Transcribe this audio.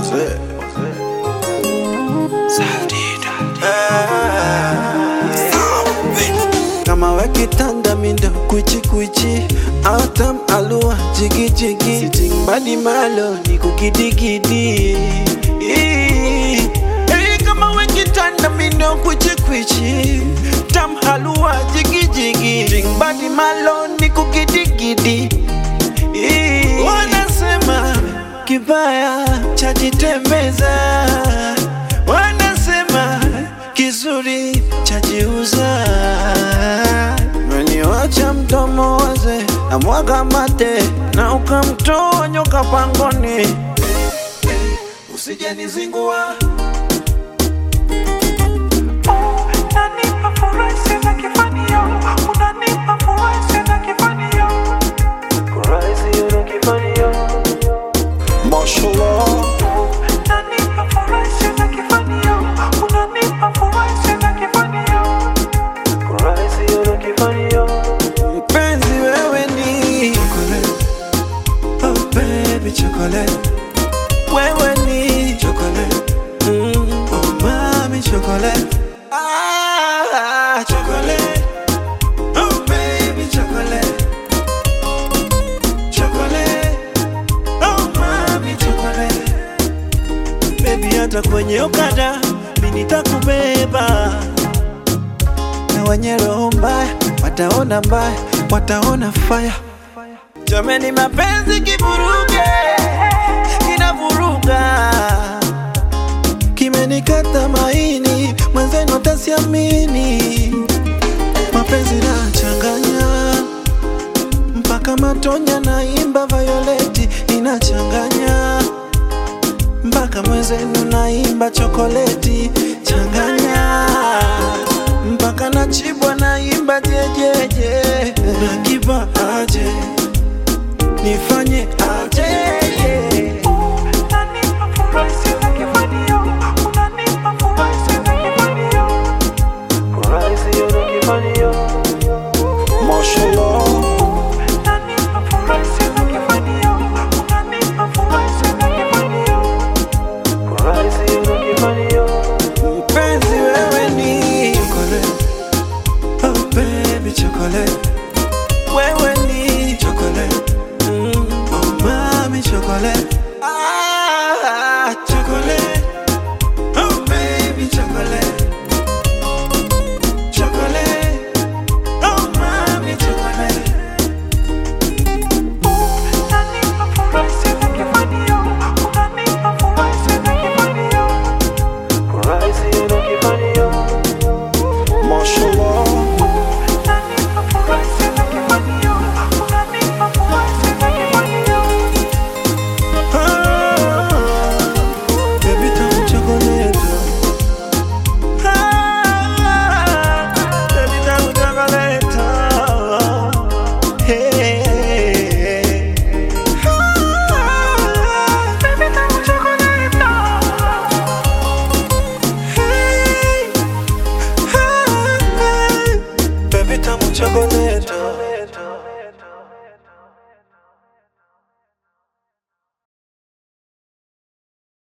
kama wakitanda mindo kuchi kuchi autam alua jigi jigi sitting badi malo ni kukidigidi Hey, kama wakitanda mindo kuchi kuchi tam halua jigi jigi sitting badi malo ni kukidigidi wanasema kibaya chajitembeza wanasema kizuri chajiuza meniwacha mdomo waze na mwaga mate na ukamtoa nyoka pangoni usijenizingua Unanipa furaha sina kifanio, unanipa furaha sina kifanio. Mashallah Unanipa furaha sina kifanio, unanipa furaha sina kifanio. mpenzi wewe ni chocolate oh baby chocolate wewe ni chocolate mm, oh mami chocolate ah chocolate oh baby chocolate chocolate oh mami chocolate baby hata kwenye okada mimi nitakubeba na wenye roho mbaya wataona mbaya, wataona faya. Jameni, mapenzi kivuruge, kinavuruga, kimenikata maini, mwenzenu atasiamini. Mapenzi nachanganya mpaka matonya, naimba Violeti inachanganya mpaka mwenzenu naimba chokoleti changanya mpaka nachibwa naimba jejeje nakipa aje nifanye aje Unanipa furaha sina kifanio, unanipa furaha sina kifanio. Mashallah Unanipa furaha sina kifanio, unanipa furaha sina kifanio. mpenzi wewe ni chocolate oh baby chocolate wewe ni chocolate mm, oh mami chocolate